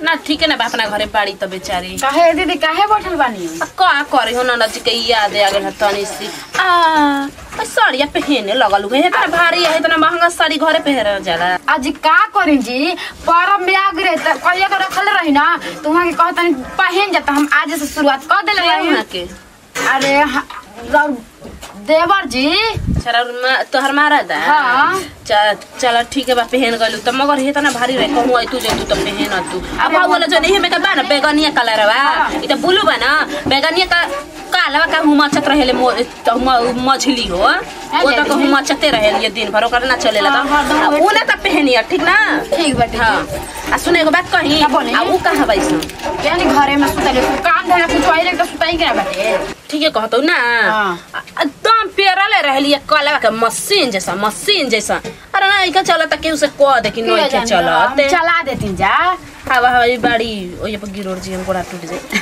ना ठीक है ना बा अपना घरे बाड़ी त बेचारी काहे दीदी काहे बैठल बानी आ, का करे हो ननद जी के याद आ गइल तनी सी आ आ, साड़िया पहने लगल हुए इतना भारी है इतना महंगा साड़ी घरे पहन जाला आज का करी जी परब में आ गए त कहिया के रखल रही ना तो वहां के कहतनी पहन जाता हम आज से शुरुआत कर देले वहाँ रही के अरे ह- रौ- देवर जी चल तोहर मारा दा हाँ। चल चल ठीक है बा पहन गलू त मगर हे तना भारी रहे कहूं आई तू जे तू त पहन तू अब अरे बोला जो नहीं में का बा ना बैगनिया कलर बा इ त ब्लू बा ना बैगनिया का काला का हुमा चत रहेले मो त हुमा मछली हो ओ त दीदी। हुमा चते रहेले दिन भर ओकर ना चलेला हाँ, हाँ, त हाँ, उ ना त पहनिया ठीक ना ठीक बाटे हां आ सुने एगो बात कही का बोली? आ उ कहां बाइस यानी घरे में सुतले काम धरे कुछ आइले त सुताई के ना बाटे ठीक है कहतो ना हाँ। आ- एकदम पेरले रहली कला के मशीन जैसा मशीन जैसा अरे ना इका चलत केहू से कह दे कि नहीं के चलत चला देती जा हवा हवा बाड़ी ओये पर गिरोड़ जी हम गोड़ा टूट जाए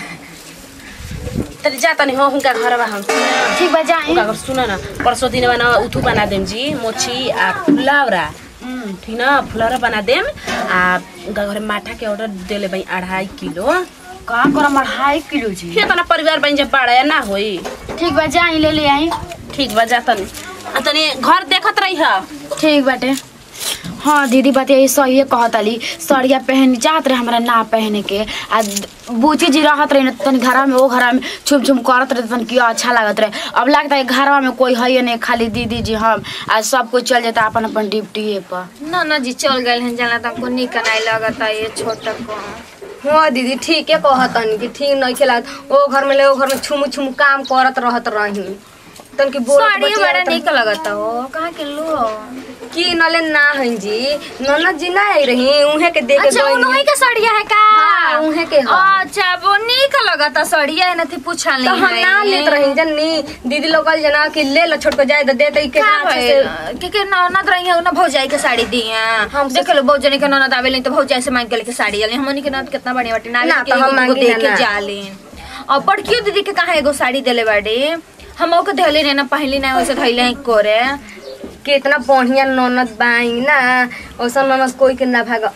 तरी जा तनी हो हुनका घरवा हम ठीक बा जाई हुनका घर सुन ना परसों दिन बना उथू बना देम जी मोची आ फुलावरा हम्म, ठीक ना फुलावरा बना देम आ उनका घरे माठा के ऑर्डर देले भाई अढ़ाई किलो का करम अढ़ाई किलो जी फिर तना परिवार बन जे बाड़ा ना होई ठीक बा जाई ले ले आई ठीक बा जा तनी आ तनी घर देखत रही हा ठीक बाटे हाँ दीदी बात यही सही है कहतली सड़िया पहन चाहत रहे हमरा ना पहने के आ बूची जी रहत रही न तनी घरा में वो घरा में छुम छुम करत रहे तन किया अच्छा लागत रहे अब लगता है घरवा में कोई है नहीं खाली दीदी जी हम आज सब कुछ चल जाता अपन अपन ड्यूटी पर ना ना जी चल गए हैं जाना तो हमको निक नहीं लगता ये छोटा को हाँ दीदी ठीक है कहतनी कि ठीक नहीं खेला ओ घर में ले ओ घर में छुम छुम काम करत रहत रही तन की बोल साड़ी बड़ा निक लगता हो कहाँ के लो की नले ना हन जी ननद जी ना आई रही उहे के देख अच्छा उन्हीं का सड़िया है का हाँ, उहे के ह। अच्छा वो निक लगता सड़िया है नथी पूछल तो नहीं हम ना लेत रही जन्नी दीदी लोग कल जना कि ले लो छोटको जाए तो दे तो के हाथ से के के ननद रही है ना भौजाई के साड़ी दी है हम देख लो भौजाई के ननद आवे नहीं तो भौजाई से मांग के लेके साड़ी आले हमनी के ननद कितना बढ़िया बाटे ना ना, के तो हम एगो मांगी दे ना, के ना। जालेन और बड़कियो दीदी के कहा एगो साड़ी देले बाड़े हम ओके धैले नहीं ना पहली ना वैसे धैले हैं कोरे कितना बढ़िया ननद बाई ना ओसा ननद कोई के ना भाग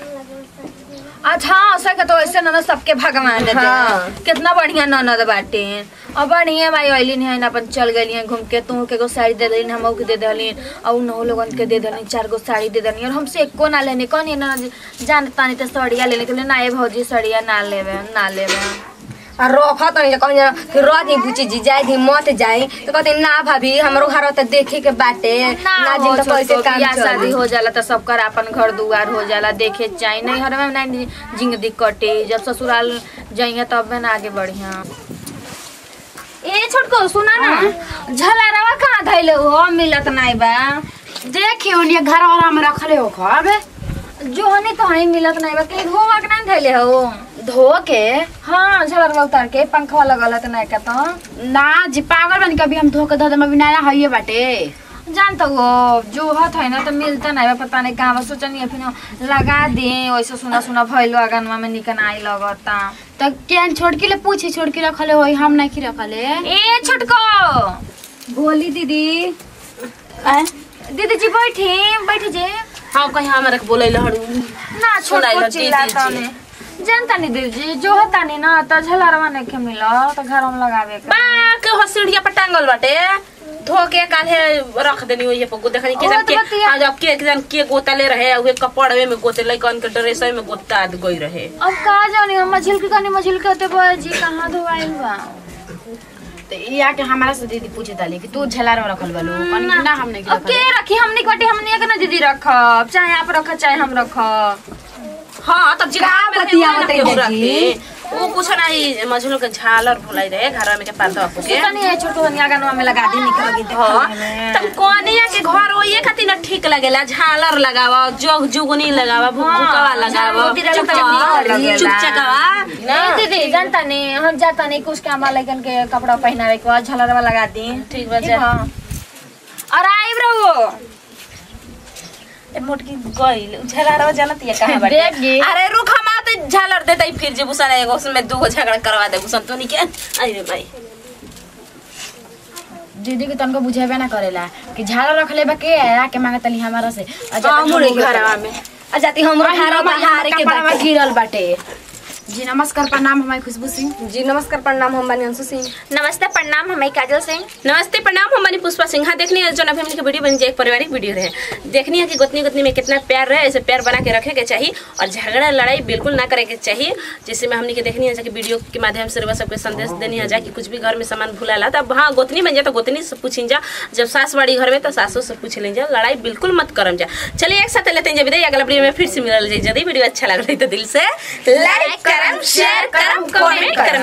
अच्छा हाँ सके तो ऐसे ननद सबके भगवान देते हाँ। हैं। कितना बढ़िया ननद बाटे और बढ़िया भाई अलिन है ना अपन चल गई घूम के तू के गो साड़ी दे देलिन हम के दे देलिन और उन लोगन के दे देलिन चार गो साड़ी दे देलिन और हमसे एको ना लेने कौन ये ना जानता नहीं तो सड़िया लेने के लिए ना ये भौजी सड़िया ना लेवे ना लेवे आ रखत नहीं कहन जना कि रही बुची जी जाए थी मत जाए तो कहते ना भाभी हमरो घर तो देखे के बाटे ना जिन तो कैसे काम बियाह शादी चली हो जाला तो सबकर अपन घर दुआर हो जाला देखे चाहे नहीं हर में नहीं जिंदगी कटे जब ससुराल जाइए तब में ना आगे बढ़िया ए छोटको सुना ना झलरवा कहाँ धैले हो मिलत नहीं बा देखियो ये घर वाला में रखले हो खब जो हनी तो हनी मिलत नहीं बा कहीं धोवा के नहीं धैले हो धो के हाँ झलरवा उतार के पंखवा लगल है नहीं का तो ना जी पागल बन कभी हम धो के धो दे अभी नया है बाटे जानता वो जो हत है ना तो मिलता नहीं बा पता नहीं कहाँ बा सोचनी फिर लगा दे वैसे सुना सुना भइलो अगनवा में निकन आई लगता तो केन छोटकी ले पूछी छोटकी रखले हो हम नहीं रखले ए छोटको बोली दीदी दीदी जी बैठी बैठी जे हाँ कहीं हमारे के बोले लहड़ ना सुनाई छोटको लो चिल्लाता दीदी ने जानता नहीं दीदी जी जो होता नहीं ना तो झलरवा नहीं के मिला तो घर में लगावे के बा के हो सीढ़िया पर टांगल बाटे धो के काल्हे रख देनी ओये पर देखनी के ओ, जन तो के बतिया- आज अब के जन के गोतले रहे उहे कपड़वे में गोते लइकन के ड्रेस में गोता गई रहे अब कहा जानी हम मछली के कनी मछली के होते बोए जी कहाँ धोवाइल बा तो ये आके हमारा से दीदी पूछे ताली कि तू झलार में रखल बालू कनी कि ना हम नहीं अब के रखी हमने कटी हमने के ना दीदी रखब चाहे आप रख चाहे हम रखब हाँ तब जिला का में बतिया रहे, बताई केहू दीदी? रखे। वो कुछ नहीं मझलो के झालर भुलाई रहे घर में के पाता आपको के तनी है छोटो हनिया गनवा में लगा दी निकल गई हाँ देखने में तब कोनिया के घर ओये खातिर ना ठीक लगेला झालर लगावा जोग जुगनी लगावा भुकवा लगावा झालर मोती चुपचाप लगेला। लगेला। चुपचाकवा नहीं दीदी जानता नहीं हम जाता नहीं कुछ काम लगन के कपड़ा पहनावे के बाद झलरवा लगा दी ठीक बा जा और आइब रहो ए मोटकी गइल झलरवा जानत ये कहां बाटे देख गे। अरे रुक हम आते झालर देते फिर जे बुसन एगो उसमें दूगो झगड़ा करवा दे बुसन तो नहीं के अरे भाई दीदी के तनको बुझेबे ना करेला कि झालर रखले बा के आके मांगे तली हमारा से हाँ, मुड़ी के घरवा में आ जाती हमरो घर बाहर के कपड़ा बाटे गिरल बाटे जी नमस्कार प्रणाम हमारी खुशबू सिंह जी नमस्कार प्रणाम हम बानी अंशु सिंह नमस्ते प्रणाम हमारी काजल सिंह नमस्ते प्रणाम हमारी पुष्पा सिंह हाँ देखनी है जो अभी हमने वीडियो बन जाए एक पारिवारिक वीडियो रहे देखनी है कि गोतनी गोतनी में कितना प्यार रहे ऐसे प्यार बना के रखे के चाहिए और झगड़ा लड़ाई बिल्कुल ना करे के चाहिए जैसे में हमने के देखनी है कि वीडियो के माध्यम से रउआ सबके संदेश देनी है जा कि कुछ भी घर में सामान भूला ला तब हाँ गोतनी बन जाए तो गोतनी से पूछिन जा जब सास बाड़ी घर में तो सासू से पूछ लें जा लड़ाई बिल्कुल मत करम जा चलिए एक साथ लेते हैं जब विदाई अगला वीडियो में फिर से मिलल जाए यदि वीडियो अच्छा लग रही तो दिल से लाइक करम शेयर करम कमेंट करम